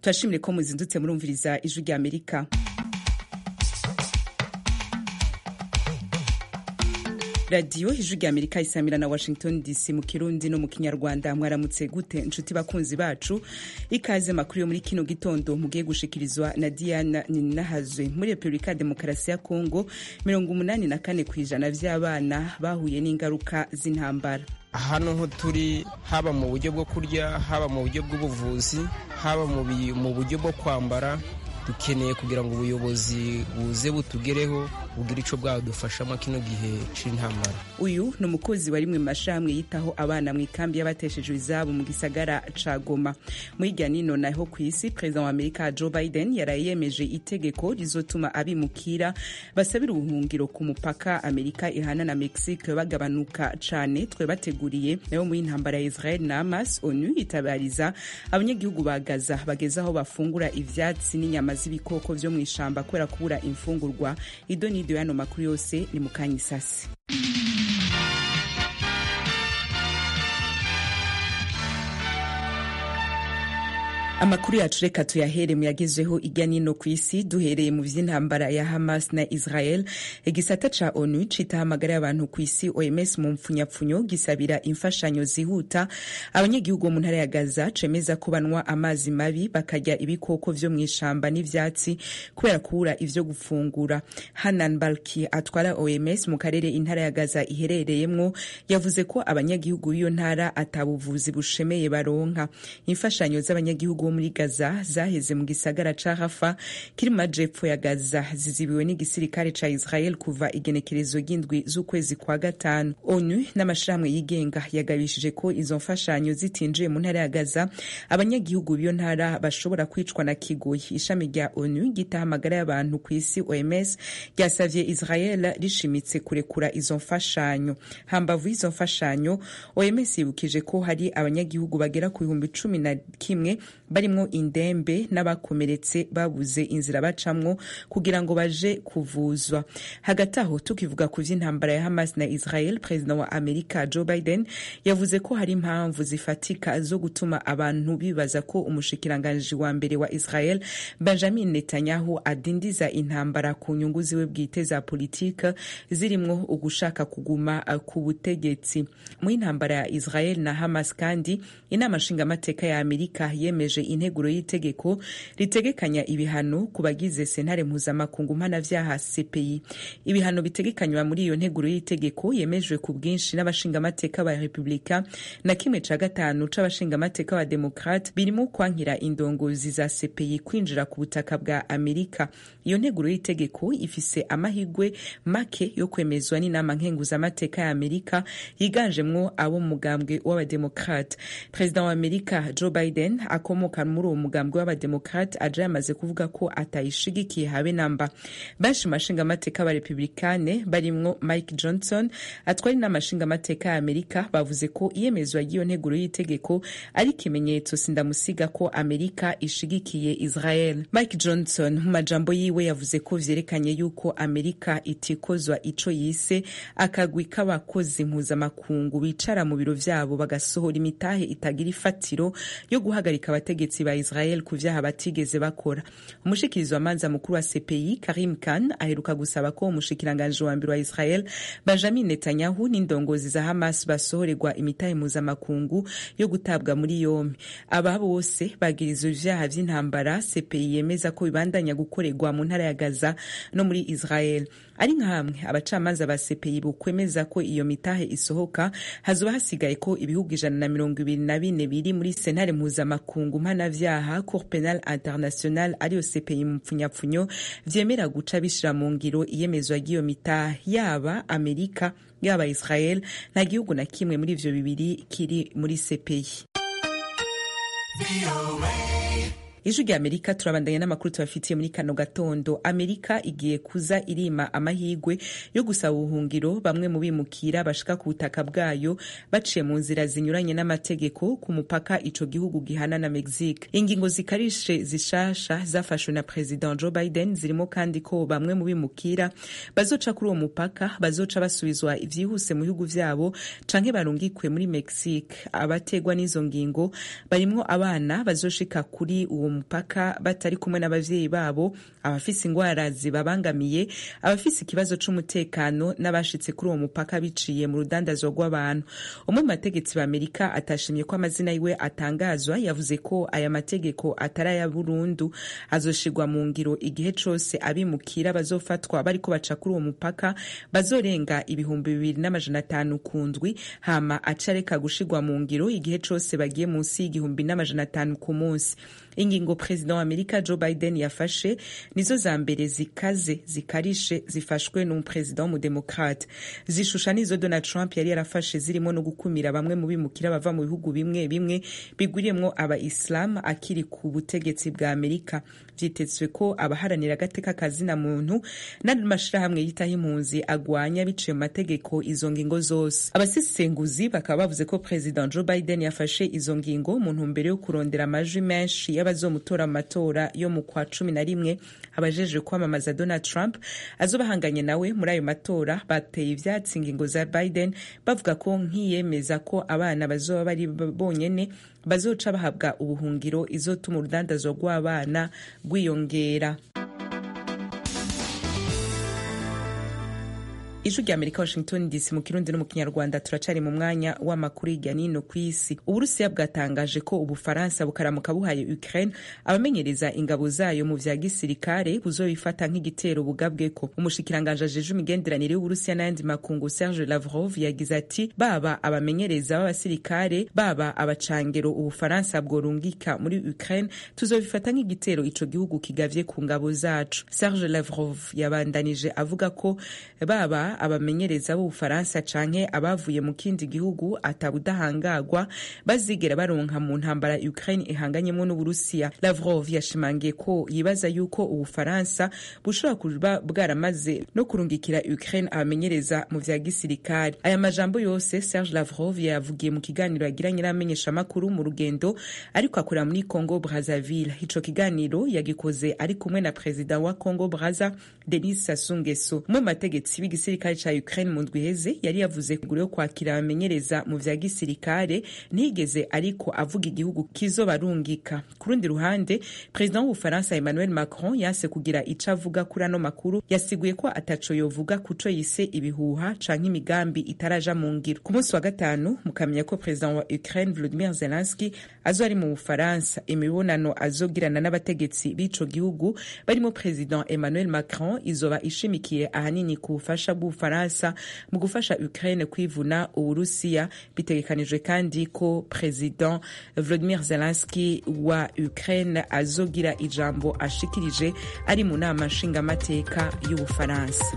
turashimire ko muzindutse murumviriza ijwi rya amerika radiyo ijwi rya amerika isamira na washington dc mu kirundi no mu kinyarwanda mwaramutse gute inshuti bakunzi bacu ikaze makuru yo muri kino gitondo mugiye gushikirizwa na diana ninahazwe muri repubulika ya demokarasi ya kongo mirongo umunani na kane ku ijana vy'abana bahuye n'ingaruka z'intambara hano ho turi haba mu buryo bwo kurya haba mu buryo bw'ubuvuzi haba mu buryo bwo kwambara dukeneye kugira ngo ubuyobozi buze butugereho bugira ico bwadufashamo kino gihe c'intambara uyu ni umukozi wa rimwe mu mashirahamwe yitaho abana mu ikambi y'abateshejwe izabo mu gisagara ca goma mu hirya nino naho ku isi perezida wa amerika joe biden yaraye yemeje itegeko rizotuma abimukira basabira ubuhungiro ku mupaka amerika ihana na mexique bagabanuka cane twe bateguriye nayo muri intambara ya israel na hamas onu itabariza abanyagihugu ba gaza bageze aho bafungura ivyatsi n'inyama z'ibikoko vyo mw'ishamba kubera kubura imfungurwa ido n'ido y'ano makuru yose ni mu kanya isasi amakuru yacu reka tuyahere muyagezeho irya nino ku isi duhereye mu vy'intambara ya hamas na israel igisata ca onu citahamagara y'abantu ku isi oms mu mpfunyapfunyo gisabira imfashanyo zihuta abanyagihugu bo mu ntara ya gaza cemeza ko banywa amazi mabi bakarya ibikoko vyo mw'ishamba n'ivyatsi kubera kubura ivyo gufungura hanan balki atwara oms mu karere intara ya gaza iherereyemwo yavuze ko abanyagihugu b'iyo ntara atabuvuzi bushemeye baronka imfashanyo z'abanyagihugu bo muri gaza zaheze mu gisagara ca rafa kiri mu majepfo ya gaza zizibiwe n'igisirikare ca israel kuva igenekerezo ry'indwi z'ukwezi kwa gatanu onu n'amashirahamwe yigenga yagabishije ko izo mfashanyo zitinjiye mu ntara ya gaza abanyagihugu b'iyo ntara bashobora kwicwa na kigoyi ishami rya onu gitahamagara y'abantu ku isi oms ryasavye israel rishimitse kurekura izo mfashanyo hambavu y'izo mfashanyo oms yibukije ko hari abanyagihugu bagera ku bihumbi cumi na kimwe barimwo indembe n'abakomeretse babuze inzira bacamwo kugira ngo baje kuvuzwa hagati aho tukivuga ku vy'intambara ya hamas na israel perezida wa amerika joe biden yavuze ko hari impamvu zifatika zo gutuma abantu bibaza ko umushikiranganji wa mbere wa israel benjamin netanyahu adindiza intambara ku nyungu ziwe bwite za politike zirimwo ugushaka kuguma ku butegetsi mu intambara ya israel na hamas kandi inama nshingamateka ya amerika yemeje integuro y'itegeko ritegekanya ibihano ku bagize sentare mpuzamakungu mpanavyaha cpi ibihano bitegekanywa muri iyo nteguro y'itegeko yemejwe ku bwinshi n'abashingamateka ba repubulika na kimwe ca gatanu c'abashingamateka ba demokrate birimo kwankira indongozi za cpi kwinjira ku butaka bwa amerika iyo nteguro y'itegeko ifise amahigwe make yo kwemezwa n'inama nkenguzamateka ya amerika yiganjemwo abo mu mugambwe w'abademokrate perezida wa amerika joe biden akomoka muri uwo mugambwe w'abademokrate aja yamaze kuvuga ko atayishigikiye habe namba benshi mu mashingamateka b'abarepublikane barimwo mike johnson atwari n'amashingamateka ya amerika bavuze ko iyemezwa ry'iyo nteguro y'itegeko ari ikimenyetso sindamusiga ko amerika ishigikiye israel mike johnson mu majambo yiwe yavuze ko vyerekanye yuko amerika itikozwa ico yise akagwi k'abakozi mpuzamakungu bicara mu biro vyabo bagasohora imitahe itagira ifatiro yo guhagarika abategetsi ba Israel ku vyaha batigeze bakora umushikirizi wa manza mukuru wa CPI Karim Khan aheruka gusaba ko umushikiranganje wa mbere wa Israel Benjamin Netanyahu n'indongozi za Hamas basohorerwa imitahe mpuzamakungu yo gutabwa muri yombi aba bose bagirizwa ivyaha vy'intambara CPI yemeza ko bibandanya gukorerwa mu ntara ya Gaza no muri Israel ari nka hamwe abacamanza ba CPI bukwemeza ko iyo mitahe isohoka hazoba hasigaye ko ibihugu ijana na mirongo ibiri na bine biri muri sentare mpuzamakungu mpanavyaha cour penal international ariyo CPI mu mpfunyapfunyo vyemera guca bishira mu ngiro iyemezwa ry'iyo mitahe yaba amerika yaba israel nta gihugu na kimwe muri ivyo bibiri kiri muri CPI ijwi rya amerika turabandanya n'amakuru tubafitiye muri kano gatondo amerika igiye kuza irima amahigwe yo gusaba ubuhungiro bamwe mu bimukira bashika ku butaka bwayo baciye mu nzira zinyuranye n'amategeko ku mupaka ico gihugu gihana na mexique ingingo zikarishe zishasha zafashwe na president joe biden zirimo kandi ko bamwe mu bimukira bazoca kuri uwo mupaka bazoca basubizwa ivyihuse mu bihugu vyabo canke barungikwe muri mexique abategwa n'izo ngingo barimwo abana bazoshika kuri uwo mupaka batari kumwe n'abavyeyi babo abafise ingwara zibabangamiye abafise ikibazo c'umutekano n'abashitse kuri uwo mupaka biciye mu rudandazwa rw'abantu umwe mu bategetsi b'amerika atashimye ko amazina yiwe atangazwa yavuze ko aya mategeko atari aya burundu azoshirwa mu ngiro igihe cose abimukira bazofatwa bariko baca kuri uwo mupaka bazorenga ibihumbi bibiri n'amajana atanu ku ndwi hama acareka gushirwa mu ngiro igihe cose bagiye munsi y'igihumbi n'amajana atanu ku munsi ingingo perezida wa amerika joe biden yafashe nizo za mbere zikaze zikarishe zifashwe n'umuperezida w'umudemokrate zishusha nizo donald trump yari yarafashe zirimo no gukumira bamwe mu bimukira bava mu bihugu bimwe bimwe bigwiriyemwo aba islam akiri ku butegetsi bwa amerika vyitezwe ko abaharanira agateka kazina muntu n'amashirahamwe yitaho impunzi agwanya biciye mu mategeko izo ngingo zose abasesenguzi bakaba bavuze ko perezida joe biden yafashe izo ngingo mu ntumbero yo kurondera amajwi menshi y'abazomutora mu matora yo mu kwa cumi na rimwe abajejwe kwamamaza donald trump azobahanganye nawe muri ayo matora bateye ivyatsi ingingo za biden bavuga ko nkiyemeza ko abana bazoba bari bonyene bazoca bahabwa ubuhungiro izotuma urudandazwa rw'abana rwiyongera ijwi rya amerika washington dc mu kirundi no mu kinyarwanda turacari mu mwanya w'amakuru hirya nino ku isi uburusiya bwatangaje ko ubufaransa bukaramuka buhaye ukraine abamenyereza ingabo zayo mu vya gisirikare buzobifata nk'igitero bugabweko umushikiranganje ajeje imigenderanire y'uburusiya n'ayandi makungu serge lavrov yagize ati baba abamenyereza b'abasirikare baba abacangero ubufaransa bworungika muri ukraine tuzobifata nk'igitero ico gihugu kigavye ku ngabo zacu serge lavrov yabandanije avuga ko baba abamenyereza b'ubufaransa canke abavuye mu kindi gihugu atabudahangagwa bazigera baronka mu ntambara Ukraine ihanganyemo n'Uburusiya. Lavrov yashimangiye ko yibaza yuko Ubufaransa bushobora kuba bwaramaze no kurungikira Ukraine abamenyereza mu vya gisirikare. Aya majambo yose Serge Lavrov yavugiye mu kiganiro yagiranye n'abamenyesha makuru mu rugendo ariko akorera muri Congo Brazzaville. Ico kiganiro yagikoze ari kumwe na perezida wa Congo Brazza Denis Sassou Nguesso. Umwe mu bategetsi b'igisirikare ca Ukraine mu ndwi iheze yari yavuze kugura yo kwakira abamenyereza mu vya gisirikare ntigeze ariko avuga igihugu kizobarungika ku rundi ruhande perezida w'ubufaransa Emmanuel Macron yanse kugira ico avuga kuri ano makuru yasiguye ko ataco yovuga kuco yise ibihuha canke imigambi itaraja mu ngiro ku munsi wa gatanu mukamenya ko perezida wa Ukraine Volodymyr Zelensky azo ari mu bufaransa imibonano azogirana n'abategetsi b'ico gihugu barimo perezida Emmanuel Macron izoba ishimikiye ahanini ku bufasha bw'ubufaransa mu gufasha Ukraine kwivuna uburusiya bitegekanijwe kandi ko perezida Volodymyr Zelensky wa Ukraine azogira ijambo ashikirije ari mu nama nshingamateka y'ubufaransa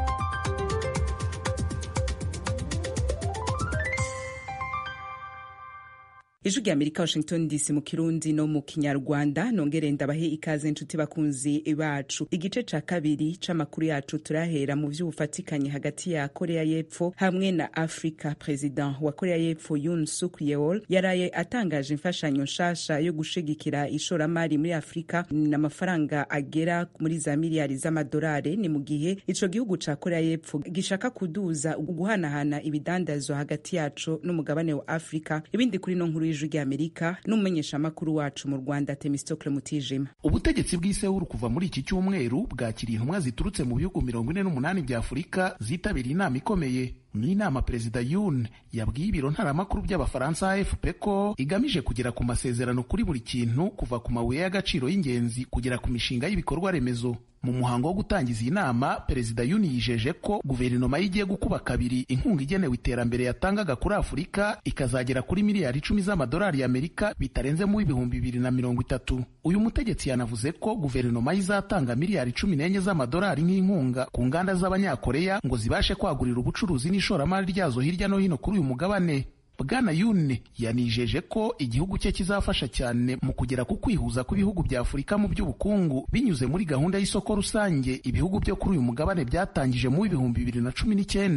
ijwi rya amerika washington dc mu kirundi no mu kinyarwanda nongere ndabahe ikaze inshuti bakunzi bacu igice ca kabiri c'amakuru yacu turahera mu vy'ubufatikanye hagati ya korea y'epfo hamwe na afrika perezida wa korea y'epfo yun suk yeol yaraye atangaje imfashanyo nshasha yo gushigikira ishoramari muri afurika n'amafaranga agera muri za miliyari z'amadolari ni mu gihe ico gihugu ca korea y'epfo gishaka kuduza guhanahana ibidandazwa hagati yaco n'umugabane wa afurika ibindi kuri no nkuru y'ijwi ry'amerika n'umumenyeshamakuru wacu mu rwanda temistokle mutijima ubutegetsi bw'isewuru kuva muri iki cyumweru bwakiriye intumwa ziturutse mu bihugu mirongo ine n'umunani bya afurika zitabiriye inama ikomeye ni inama perezida yun yabwiye ibiro ntaramakuru by'abafaransa afp ko igamije kugera ku masezerano kuri buri kintu kuva ku mabuye y'agaciro y'ingenzi kugera ku mishinga y'ibikorwa remezo mu muhango wo gutangiza iyi nama perezida yuni yijeje ko guverinoma ye igiye gukuba kabiri inkunga igenewe iterambere yatangaga kuri afurika ikazagera kuri miliyari icumi z'amadolari y'amerika bitarenze mu w'ibihumbi bibiri na mirongo itatu uyu mutegetsi yanavuze ko guverinoma ye izatanga miliyari cumi n'enye z'amadolari nk'inkunga ku nganda z'abanyakoreya ngo zibashe kwagurira ubucuruzi n'ishoramari ryazo hirya no hino kuri uyu mugabane bwana yune yanijeje ko igihugu cye kizafasha cyane mu kugera ku kwihuza kw'ibihugu bya afurika mu by'ubukungu binyuze muri gahunda y'isoko rusange ibihugu byo kuri uyu mugabane byatangije mu w'ibihumbi bibiri na cumi n'icyenda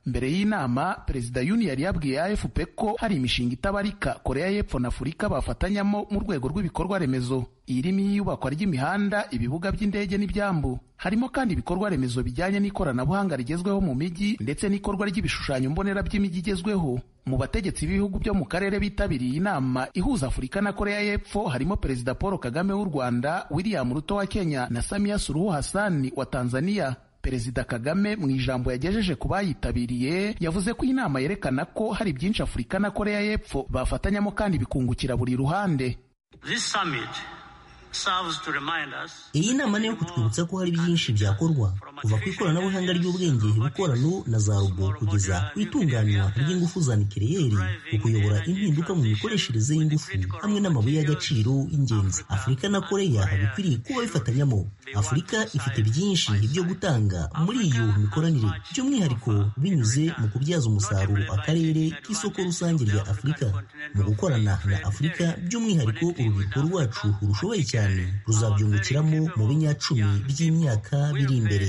mbere y'inama perezida yuni yari yabwiye afp ko hari imishinga itabarika korea y'epfo na afurika bafatanyamo mu rwego rw'ibikorwa remezo irimo iyubakwa ry'imihanda ibibuga by'indege n'ibyambu harimo kandi ibikorwa remezo bijyanye n'ikoranabuhanga rigezweho mu mijyi ndetse n'ikorwa ry'ibishushanyo mbonera by'imijyi igezweho mu bategetsi b'ibihugu byo mu karere bitabiriye inama ihuza afurika na korea y'epfo harimo perezida paul kagame w'u rwanda william ruto wa kenya na samia suruhu hasani wa tanzania perezida kagame mu ijambo yagejeje ku bayitabiriye yavuze ko inama yerekana ko hari byinshi afurika na korea y'epfo bafatanyamo kandi bikungukira buri ruhande iyi nama ni iyo kutwibutsa ko hari byinshi byakorwa kuva ku ikoranabuhanga ry'ubwenge bukorano na za robo kugeza ku itunganywa ry'ingufu za nikireyeri ku kuyobora impinduka mu mikoreshereze y'ingufu hamwe n'amabuye y'agaciro y'ingenzi afurika na koreya bikwiriye kuba bifatanyamo afurika ifite byinshi byo gutanga muri iyo mikoranire by'umwihariko binyuze mu kubyaza umusaruro akarere k'isoko rusange rya afurika mu gukorana na afurika by'umwihariko urubyiruko rwacu rushoboye cyane ruzabyungukiramo mu binyacumi by'imyaka biri imbere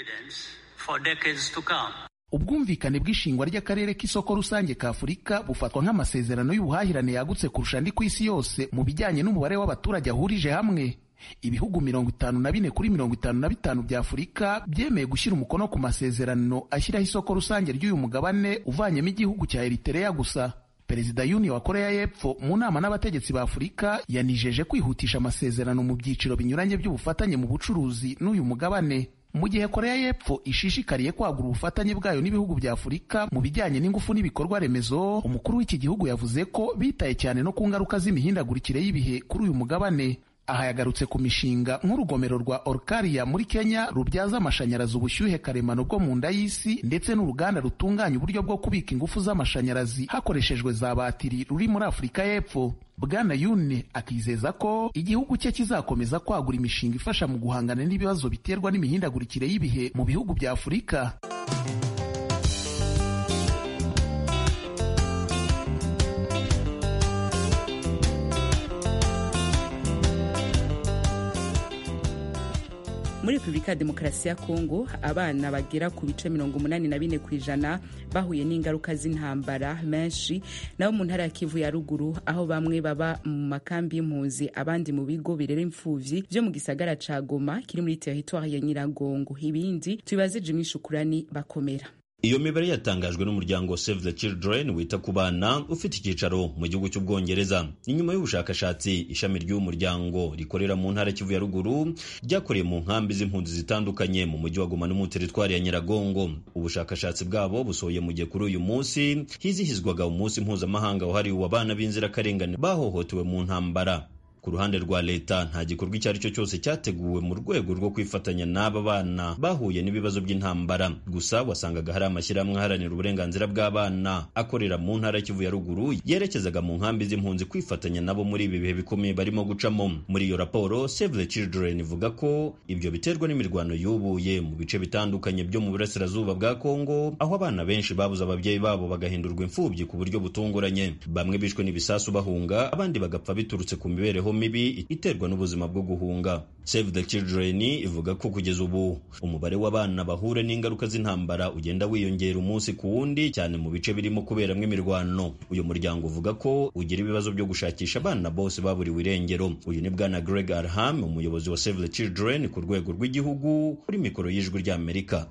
ubwumvikane bw'ishingwa ry'akarere k'isoko rusange ka afurika bufatwa nk'amasezerano y'ubuhahirane yagutse kurusha andi ku isi yose mu bijyanye n'umubare w'abaturage ahurije hamwe ibihugu mirongo itanu na bine kuri mirongo itanu na bitanu bya afurika byemeye gushyira umukono ku masezerano ashyiraho isoko rusange ry'uyu mugabane uvanyemo igihugu cya eritereya gusa perezida yuni wa korea y'epfo mu nama n'abategetsi ba afurika yanijeje kwihutisha amasezerano mu byiciro binyuranye by'ubufatanye mu bucuruzi n'uyu mugabane mu gihe korea y'epfo ishishikariye kwagura ubufatanye bwayo n'ibihugu bya afurika mu bijyanye n'ingufu n'ibikorwa remezo umukuru w'iki gihugu yavuze ko bitaye cyane no ku ngaruka z'imihindagurikire y'ibihe kuri uyu mugabane aha yagarutse ku mishinga nk'urugomero rwa Olkaria muri Kenya rubyaza amashanyarazi ubushyuhe karemano bwo mu nda y'isi ndetse n'uruganda rutunganya uburyo bwo kubika ingufu z'amashanyarazi hakoreshejwe za batiri ruri muri Afurika y'Epfo Bwana Yune akizeza ko igihugu cye kizakomeza kwagura imishinga ifasha mu guhangana n'ibibazo biterwa n'imihindagurikire y'ibihe mu bihugu bya Afurika. muri repubulika ya demokarasi ya kongo abana bagera ku bice mirongo umunani na bine ku ijana bahuye n'ingaruka z'intambara menshi nabo mu ntara ya kivu ya ruguru aho bamwe baba mu makambi y'impunzi abandi mu bigo birera imfuvyi vyo mu gisagara ca goma kiri muri teritwari ya nyiragongo ibindi tubibaze jimmy shukurani bakomera iyo mibare yatangajwe n'umuryango Save the Children wita ku bana ufite icyicaro mu gihugu cy'ubwongereza ni nyuma y'ubushakashatsi ishami ry'uwo muryango rikorera mu ntara kivu ya ruguru ryakoreye mu nkambi z'impunzi zitandukanye mu mujyi wa Goma no mu teritwari ya Nyiragongo ubushakashatsi bwabo busohoye mu gihe kuri uyu munsi hizihizwaga umunsi mpuzamahanga wahariwe abana b'inzirakarengane bahohotewe mu ntambara ku ruhande rwa leta nta gikorwa icyo ari cyo cyose cyateguwe mu rwego rwo kwifatanya n'aba bana bahuye n'ibibazo by'intambara gusa wasangaga hari amashyirahamwe aharanira uburenganzira bw'abana akorera mu ntara kivu ya ruguru yerekezaga mu nkambi z'impunzi kwifatanya nabo muri ibi bihe bikomeye barimo gucamo muri iyo raporo Save the Children ivuga ko ibyo biterwa n'imirwano yubuye mu bice bitandukanye byo mu burasirazuba bwa Kongo aho abana benshi babuze ababyeyi babo bagahindurwa imfubyi ku buryo butunguranye bamwe bishwe n'ibisasu bahunga abandi bagapfa biturutse ku mibereho mibi iterwa n'ubuzima bwo guhunga Save the Children ivuga ko kugeza ubu umubare w'abana bahura n'ingaruka z'intambara ugenda wiyongera umunsi ku wundi cyane mu bice birimo kuberamo imirwano uyu muryango uvuga ko ugira ibibazo byo gushakisha abana bose baburiwe irengero uyu ni bwana Greg Arham umuyobozi wa Save the Children ku rwego rw'igihugu kuri mikoro y'ijwi ry'Amerika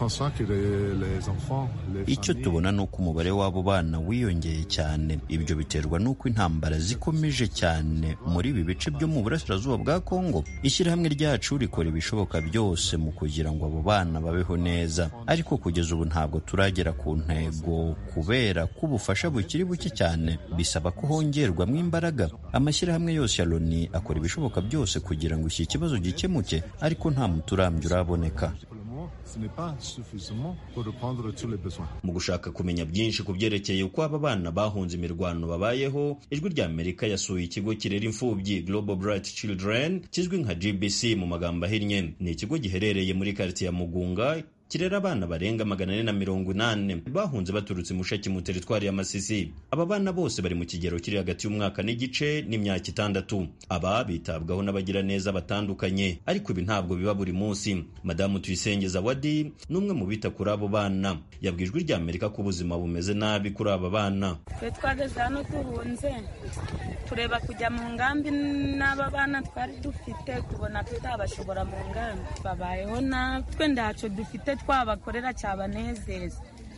icyo tubona ni uko umubare w'abo bana wiyongeye cyane ibyo biterwa n'uko intambara zikomeje cyane muri ibi bice byo mu burasirazuba bwa kongo ishyirahamwe ryacu rikora ibishoboka byose mu kugira ngo abo bana babeho neza ariko kugeza ubu ntabwo turagera ku ntego kubera ko ubufasha bukiri buke cyane bisaba ko hongerwamo imbaraga amashyirahamwe yose ya loni akora ibishoboka byose kugira ngo iki kibazo gikemuke ariko nta muti urambye uraboneka mu gushaka kumenya byinshi ku byerekeye uko aba bana bahunze imirwano babayeho ijwi rya amerika yasuye ikigo kirera imfubyi global bright children kizwi nka gbc mu magambo ahinnye ni ikigo giherereye muri karitsiye ya mugunga kirera abana barenga magana ane na mirongo inani bahunze baturutse mushaki mu teritwari ya masisi aba bana bose bari mu kigero kiri hagati y'umwaka n'igice n'imyaka itandatu aba bitabwaho n'abagiraneza batandukanye ariko ibi ntabwo biba buri munsi madamu tuyisengeza wadi ni umwe mu bita kuri abo bana yabwiye ijwi rya amerika ko ubuzima bumeze nabi kuri aba bana twe twageze hano duhunze tureba kujya mu ngambi n'aba bana twari dufite tubona tutabashobora mu ngambi babayeho natwe ntacyo dufite twabakorera cyabanezeza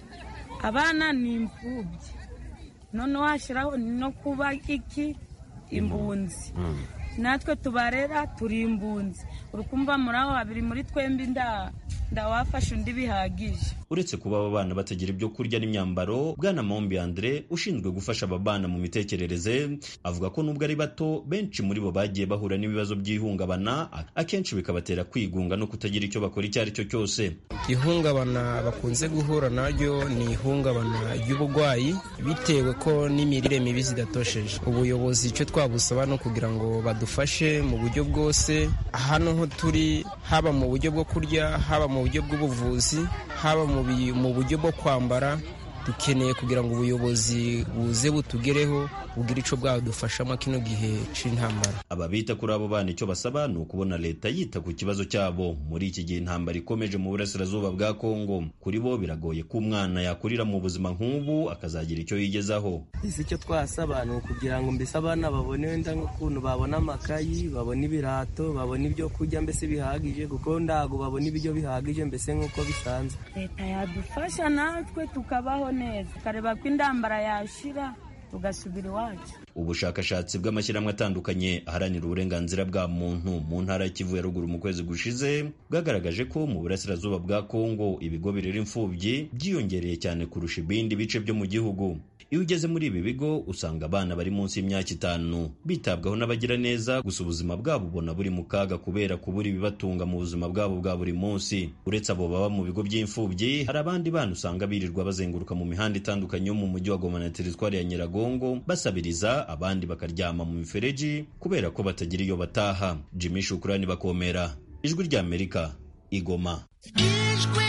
abana ni imfubyi noneho hashyiraho no kuba iki imbunzi natwe tubarera turi imbunzi uri kumva muri aho habiri muri twembi ndawafashe undi bihagije uretse kuba aba bana batagira ibyo kurya n'imyambaro bwana mombi andre ushinzwe gufasha aba bana mu mitekerereze avuga ko nubwo ari bato benshi muri bo bagiye bahura n'ibibazo by'ihungabana akenshi bikabatera kwigunga no kutagira icyo bakora icyo ari cyo cyose ihungabana bakunze guhura naryo ni ihungabana ry'uburwayi bitewe ko n'imirire mibi zidatosheje ubuyobozi icyo twabusaba no kugira ngo badufashe mu buryo bwose hano ho turi haba mu buryo bwo kurya haba mu buryo bw'ubuvuzi haba mu buryo bwo kwambara dukeneye kugira ngo ubuyobozi buze butugereho bugire icyo bwadufashamo kino gihe cy'intambara aba bita kuri abo bana icyo basaba ni ukubona leta yita ku kibazo cyabo muri iki gihe intambara ikomeje mu burasirazuba bwa kongo kuri bo biragoye ko umwana yakurira mu buzima nk'ubu akazagira icyo yigezaho ese icyo twasaba ni ukugira ngo mbese abana babone wenda nk'ukuntu babona amakayi babona ibirato babona ibyo kurya mbese bihagije kuko ndago babona ibiryo bihagije mbese nk'uko bisanzwe leta yadufasha natwe tukabaho neza tukareba ko indambara yashira tugasubira iwacu ubushakashatsi bw'amashyirahamwe atandukanye aharanira uburenganzira bwa muntu mu ntara ya kivu ya ruguru mu kwezi gushize bwagaragaje ko mu burasirazuba bwa kongo ibigo birera imfubyi byiyongereye cyane kurusha ibindi bice byo mu gihugu iyo ugeze muri ibi bigo usanga abana bari munsi y'imyaka itanu bitabwaho n'abagira neza gusa ubuzima bwabo ubona buri mu kaga kubera kubura ibibatunga mu buzima bwabo bwa buri munsi uretse abo baba mu bigo by'imfubyi hari abandi bana usanga birirwa bazenguruka mu mihanda itandukanye yo mu mujyi wa goma na teritwari ya nyiragongo basabiriza abandi bakaryama mu mifereji kubera ko batagira iyo bataha jimmy shukurani bakomera ijwi ry'amerika igoma ijwi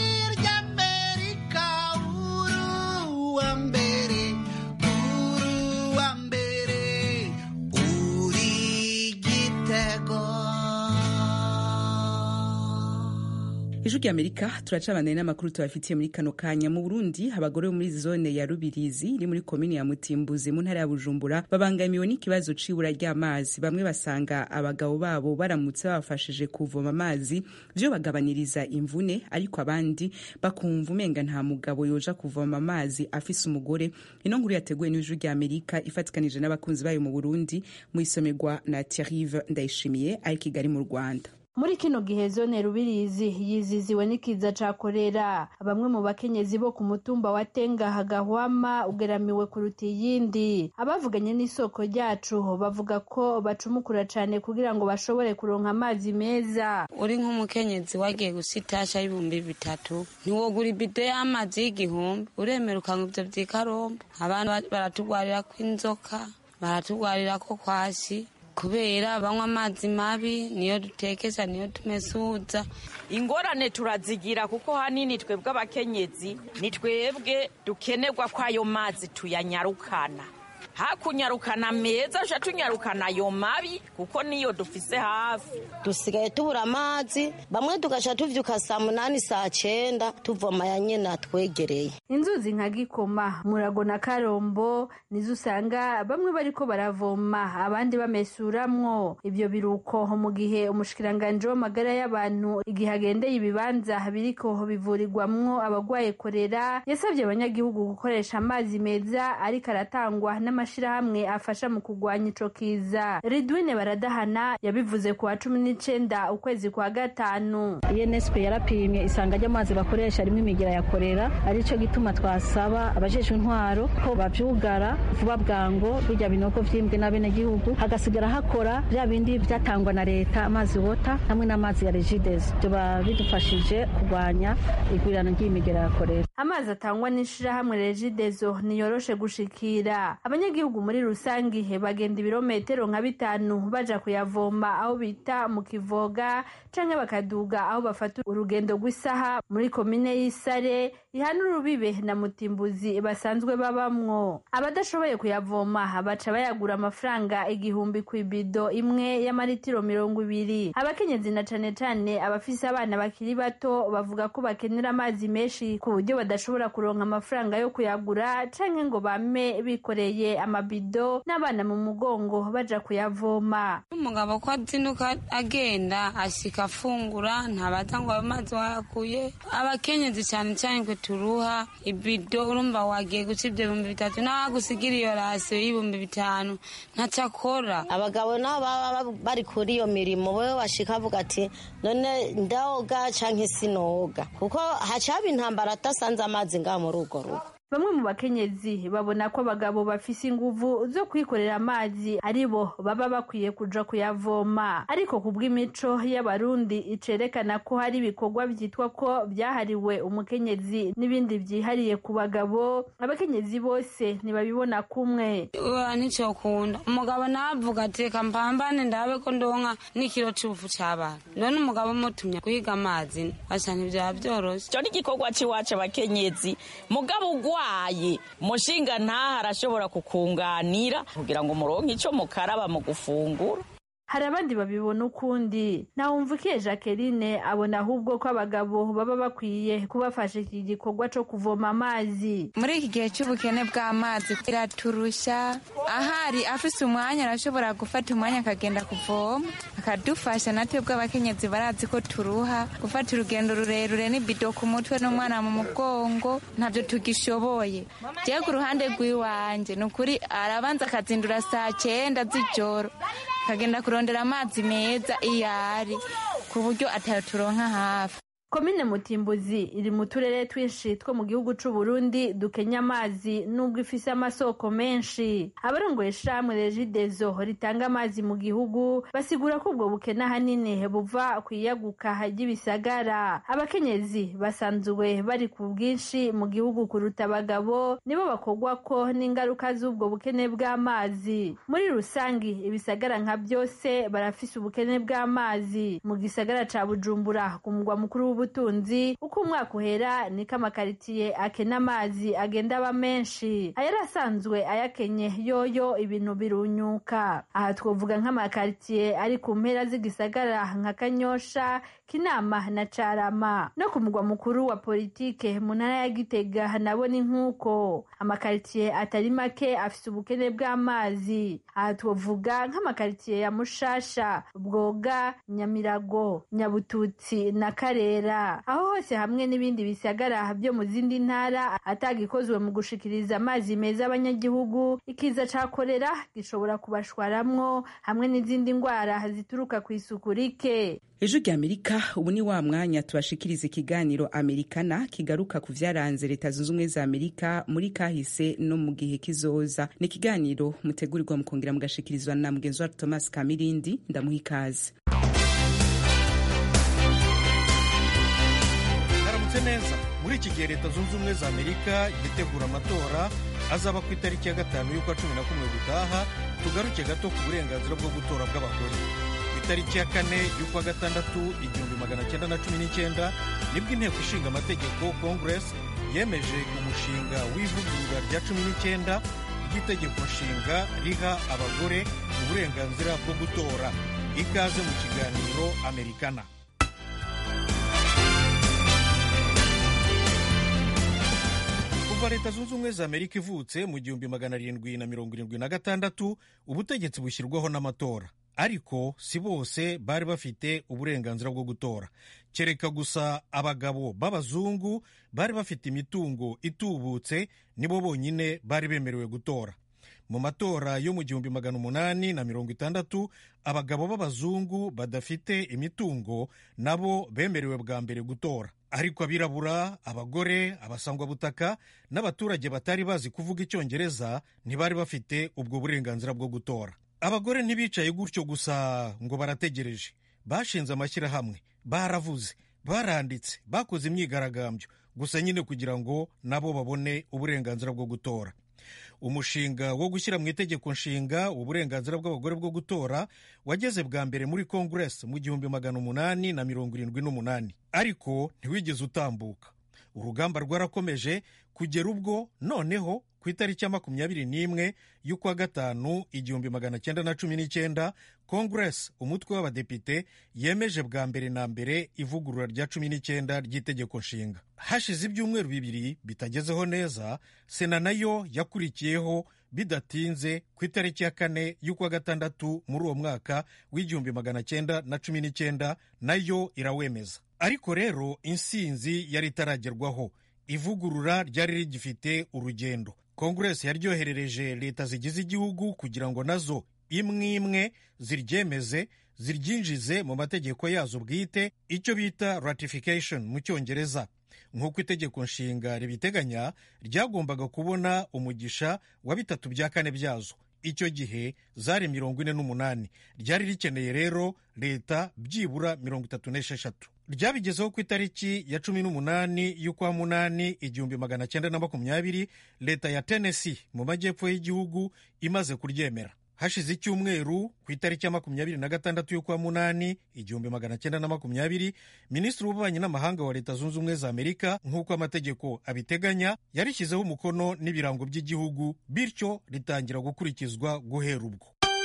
ry'amerika uruwa mbere uruwa mbere uri gitego ijwi ry'amerika turacabanaye n'amakuru tubafitiye muri kano kanya mu burundi abagore bo muri zone ya rubirizi iri muri komini ya mutimbuzi mu ntara ya bujumbura babangamiwe n'ikibazo c'ibura ry'amazi bamwe basanga abagabo babo baramutse babafashije kuvoma amazi vyo bagabaniriza imvune ariko abandi bakumva umenga nta mugabo yoja kuvoma amazi afise umugore ino nkuru yateguwe n'ijwi ry'amerika ifatikanije n'abakunzi bayo mu burundi mu isomerwa na thierrive ndayishimiye ari kigali mu rwanda muri kino gihe zone rubirizi yiziziwe n'ikiza ca korera bamwe mu bakenyezi bo ku mutumba wa tenga hagahwama ugeramiwe kuruta iyindi abavuganye n'isoko ryacu bavuga ko bacumukura cane kugira ngo bashobore kuronka amazi meza uri nk'umukenyezi wagiye gusitasha y'ibihumbi bitatu ntiwogura ibido y'amazi y'igihumbi uremera ukanga ivyo vy'ikarombo abantu baratugwarirako inzoka baratugwarirako kwashi kubera banywa amazi mabi niyo dutekesha niyo tumesuza ingorane turazigira kuko hanini twebwe abakenyezi ni twebwe dukenerwa ko ayo mazi tuyanyarukana hakunyarukana meza uca tunyarukana ayo mabi kuko niyo dufise hafi dusigaye tubura amazi bamwe tugaca tuvyuka saa munani saa cenda tuvoma ya nyene atwegereye inzuzi nka gikoma murago na karombo nizo usanga bamwe bariko baravoma abandi bamesuramwo ivyo biruko mu gihe umushikiranganji w'amagara y'abantu igihe agendeye ibibanza biriko bivurirwamwo abagwaye korera yasabye abanyagihugu gukoresha amazi meza ariko aratangwa n'amashirahamwe afasha mu kugwanya ico kiza ridwine baradahana yabivuze ku wa cumi n'icenda ukwezi kwa gatanu unesco yarapimye isanga ry'amazi bakoresha rimwe imigera ya korera arico gituma twasaba abajejwe intwaro ko bavyugara vuba bwango birya binogo vyimbwe n'abenegihugu hagasigara hakora vya bindi vyatangwa na leta amazi wota hamwe n'amazi ya regides vyoba bidufashije kugwanya igwirirana ry'imigera ya korera amazi atangwa n'ishirahamwe regidezo niyoroshe gushikira abanyagihugu muri rusange bagenda ibirometero nka bitanu baja kuyavoma aho bita mu kivoga canke bakaduga aho bafata urugendo rw'isaha muri komine y'isare ihana urubibe na mutimbuzi basanzwe babamwo abadashoboye kuyavoma baca bayagura amafaranga igihumbi ku ibido imwe y'amaritiro mirongo ibiri abakenyezi na cane cane abafise abana bakiri bato bavuga ko bakenera amazi menshi ku buryo badashobora kuronka amafaranga yo kuyagura canke ngo bame bikoreye amabido n'abana mu mugongo baja kuyavoma umugabo ko azinduka agenda ashika afungura ntabaza ngo amazi wayakuye abakenyezi cyane cyane kwe turuha ibido urumva wagiye guca ibyo bihumbi bitatu nagusigira iyo rasiyo y'ibihumbi bitanu ntacyo akora abagabo nabo baba bari kuri iyo mirimo wewe washika avuga ati none ndaoga canke sinoga kuko hacaba intambara atasanze amazi ngaha muri urwo rugo bamwe mu bakenyezi babona ko abagabo bafise inguvu zo kwikorera amazi ari bo baba bakwiye kuja kuyavoma ariko ku bw'imico y'abarundi icerekana ko hari ibikorwa vyitwa ko vyahariwe umukenyezi n'ibindi vyihariye ku bagabo abakenyezi bose ntibabibona kumwe nticokunda umugabo navuga ati reka mpambane ndabe ko ndonka n'ikiro c'ubufu c'abana none umugabo mutumye guhiga amazi asa ntivyaba vyoroshe ico ni igikorwa c'iwacu abakenyezi mugabo ugwaye mushinga ntaha arashobora kukunganira kugira ngo muronke ico mukaraba mu gufungura hari abandi babibona ukundi ntawumvukiye jacqueline abona ahubwo ko abagabo baba bakwiye kubafasha iki gikorwa co kuvoma amazi muri iki gihe cy'ubukene bw'amazi iraturusha ahari afise umwanya arashobora gufata umwanya akagenda kuvoma akadufasha natwe bw'abakenyezi barazi ko turuha gufata urugendo rurerure n'ibido ku mutwe n'umwana mu mugongo ntabyo tugishoboye jewe ku ruhande rw'iwanje ni ukuri arabanza akazindura saa cyenda z'ijoro akagenda kurondera amazi meza iyo ari ku buryo atayo turonka hafi komine mutimbuzi iri mu turere twinshi two mu gihugu c'u Burundi dukenya amazi nubwo ifise amasoko menshi abarongoye ishirahamwe regidezo ritanga amazi mu gihugu basigura ko ubwo bukene ahanini buva ku iyaguka ry'ibisagara abakenyezi basanzwe bari ku bwinshi mu gihugu kuruta abagabo nibo bakogwako n'ingaruka z'ubwo bukene bw'amazi muri rusangi ibisagara nka byose barafise ubukene bw'amazi mu gisagara ca bujumbura ku mugwa mukuru w'ubu ubutunzi uko umwaka uhera niko amakaritiye akena amazi agenda aba menshi ayari asanzwe ayakenye yoyo ibintu birunyuka aha twavuga nk'amakaritiye ari ku mpera z'igisagara nka kanyosha kinama na carama no ku mugwa mukuru wa politike mu ntara ya gitega nabo ni nk'uko amakaritiye atari make afise ubukene bw'amazi aha twavuga nk'amakaritiye ya mushasha bwoga nyamirago nyabututsi na karera aho hose hamwe n'ibindi bisagara byo mu zindi ntara atagikozwe mu gushikiriza amazi meza abanyagihugu ikiza ca korera gishobora kubashwaramwo hamwe n'izindi ndwara zituruka ku isuku rike ejo rya amerika ubu ni wa mwanya tubashikiriza ikiganiro amerikana kigaruka ku vyaranze leta zunze ubumwe za amerika muri kahise no mu gihe kizoza ni ikiganiro mutegurirwa mukongera mugashikirizwa na mugenzi wacu thomas kamirindi ndamuha ikaze haramutse neza muri iki gihe leta zunze ubumwe za amerika yitegura amatora azaba ku itariki ya gatanu y'ukwa cumi na kumwe gutaha tugaruke gato ku burenganzira bwo gutora bw'abagore itariki ya kane y'ukwa gatandatu igihumbi magana cyenda na cumi n'icyenda nibwo inteko ishinga amategeko congress yemeje umushinga w'ivugurura rya cumi n'icyenda ry'itegeko nshinga riha abagore uburenganzira bwo gutora ikaze mu kiganiro amerikana kuva leta zunze ubumwe za amerika ivutse mu gihumbi magana arindwi na mirongo irindwi na gatandatu ubutegetsi bushyirwaho n'amatora ariko si bose bari bafite uburenganzira bwo gutora kereka gusa abagabo b'abazungu bari bafite imitungo itubutse nibo bonyine bari bemerewe gutora mu matora yo mu gihumbi magana umunani na mirongo itandatu abagabo b'abazungu badafite imitungo nabo bemerewe bwa mbere gutora ariko abirabura abagore abasangwabutaka n'abaturage batari bazi kuvuga icyongereza ntibari bafite ubwo burenganzira bwo gutora abagore ntibicaye gutyo gusa ngo barategereje bashinze amashyirahamwe baravuze baranditse bakoze imyigaragambyo gusa nyine kugira ngo nabo babone uburenganzira bwo gutora umushinga wo gushyira mu itegeko nshinga uburenganzira bw'abagore bwo gutora wageze bwa mbere muri congress mu gihumbi magana umunani na mirongo irindwi n'umunani ariko ntiwigeze utambuka urugamba rwarakomeje kugera ubwo noneho ku itariki ya makumyabiri n'imwe y'ukwa gatanu igihumbi magana cyenda na cumi n'icyenda congress umutwe w'abadepite yemeje bwa mbere na mbere ivugurura rya cumi n'icyenda ry'itegeko nshinga hashize ibyumweru bibiri bitagezeho neza sena nayo yakurikiyeho bidatinze ku itariki ya kane y'ukwa gatandatu muri uwo mwaka w'igihumbi magana cyenda na cumi n'icyenda nayo irawemeza ariko rero insinzi yari itaragerwaho ivugurura ryari rigifite urugendo kongeresi yaryoherereje leta zigize igihugu kugira ngo nazo imwe imwe ziryemeze ziryinjize mu mategeko yazo bwite icyo bita ratification mu cyongereza nk'uko itegeko nshinga ribiteganya ryagombaga kubona umugisha wa bitatu bya kane byazo icyo gihe zari mirongo ine n'umunani ryari rikeneye rero leta byibura mirongo itatu n'esheshatu ryabigezeho ku itariki ya cumi n'umunani y'ukwa munani igihumbi magana cyenda na makumyabiri leta ya tennessee mu majyepfo y'igihugu imaze kuryemera hashize icyumweru ku itariki ya makumyabiri na gatandatu y'ukwa munani igihumbi magana cyenda na makumyabiri minisitiri w'ububanyi n'amahanga wa leta zunze ubumwe za amerika nk'uko amategeko abiteganya yarishyizeho umukono n'ibirango by'igihugu bityo ritangira gukurikizwa guhera ubwo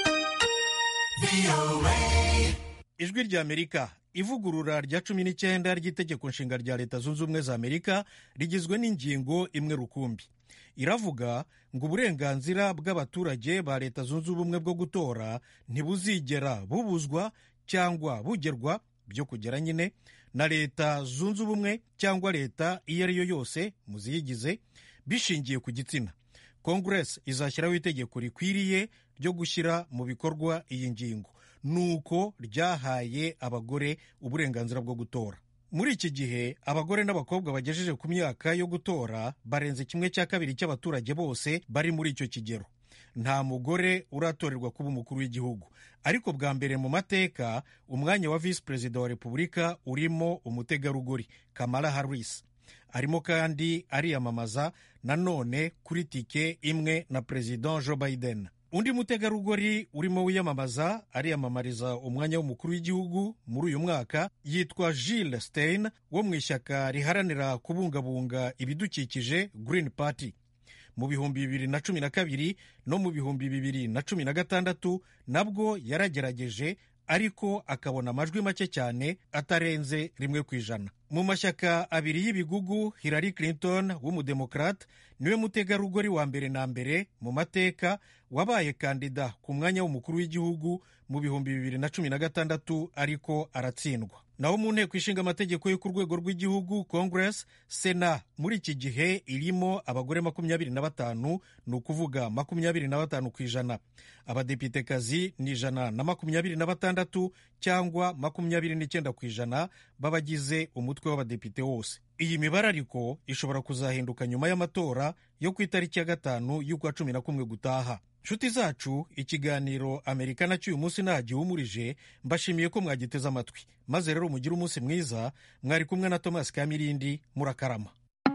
ijwi rya amerika ivugurura rya cumi n'icyenda ry'itegeko nshinga rya leta zunze ubumwe za amerika rigizwe n'ingingo imwe rukumbi iravuga ngo uburenganzira bw'abaturage ba leta zunze ubumwe bwo gutora ntibuzigera bubuzwa cyangwa bugerwa byo kugera nyine na leta zunze ubumwe cyangwa leta iyo ari yo yose mu ziyigize bishingiye ku gitsina kongeresi izashyiraho itegeko rikwiriye ryo gushyira mu bikorwa iyi ngingo nuko ryahaye abagore uburenganzira bwo gutora muri iki gihe abagore n'abakobwa bagejeje ku myaka yo gutora barenze kimwe cya kabiri cy'abaturage bose bari muri icyo kigero nta mugore uratorerwa kuba umukuru w'igihugu ariko bwa mbere mu mateka umwanya wa visi perezida wa repubulika urimo umutegarugori kamala harris arimo kandi ariyamamaza nanone kuri tike imwe na perezida joe biden undi mutegarugori urimo wiyamamaza ariyamamariza umwanya w'umukuru w'igihugu muri uyu mwaka yitwa Jill Stein wo mu ishyaka riharanira kubungabunga ibidukikije Green Party mu bihumbi bibiri na cumi na kabiri no mu bihumbi bibiri na cumi na gatandatu nabwo yaragerageje ariko akabona amajwi make cyane atarenze rimwe ku ijana mu mashyaka abiri y'ibigugu Hillary Clinton w'umudemokrate niwe mutegarugori wa mbere na mbere mu mateka wabaye kandida ku mwanya w'umukuru w'igihugu mu bihumbi bibiri na cumi na gatandatu ariko aratsindwa naho mu nteko ishinga amategeko yo ku rwego rw'igihugu congress sena muri iki gihe irimo abagore makumyabiri na batanu ni ukuvuga makumyabiri na batanu ku ijana abadepitekazi ni ijana na makumyabiri na batandatu cyangwa makumyabiri n'icyenda ku ijana b'abagize umutwe w'abadepite wose iyi mibare ariko ishobora kuzahinduka nyuma y'amatora yo ku itariki ya gatanu y'ukwa cumi na kumwe gutaha nshuti zacu ikiganiro amerika nacyo uyu munsi ntagihumurije mbashimiye ko mwagiteze amatwi maze rero mugire umunsi mwiza mwari kumwe na tomasi kamirindi murakarama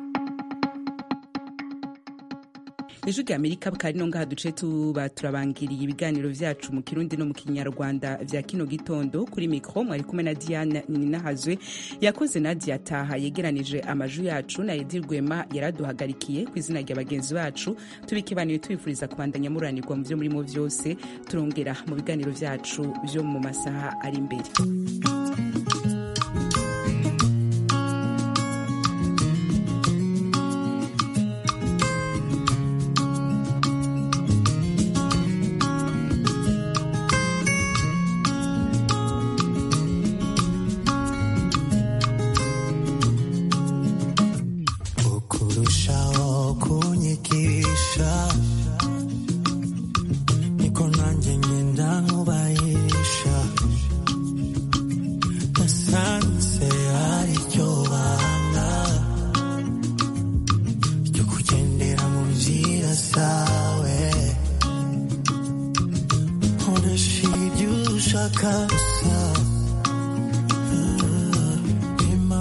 ijwi rya amerika bukari no ngaha duce tuba turabangiriye ibiganiro byacu mu kirundi no mu kinyarwanda vya kino gitondo kuri mikro mwari kumwe na diana ninahazwe yakoze nadia taha yegeranije amaju yacu na edi rwema yaraduhagarikiye ku izina rya bagenzi bacu tubikibanire tubifuriza kubandanya muranirwa mu byo murimo byose turongera mu biganiro byacu byo mu masaha ari imbere ukurushaho kunyigisha niko nanjye ngenda nkubahisha nasanze ari ryo banga ryo kugendera mu nzira zawe nkoresha ibyo ushaka gusa Mm, bimpa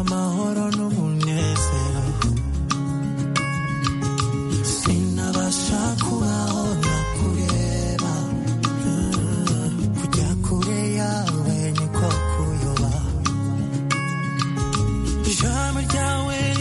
ishami ryawe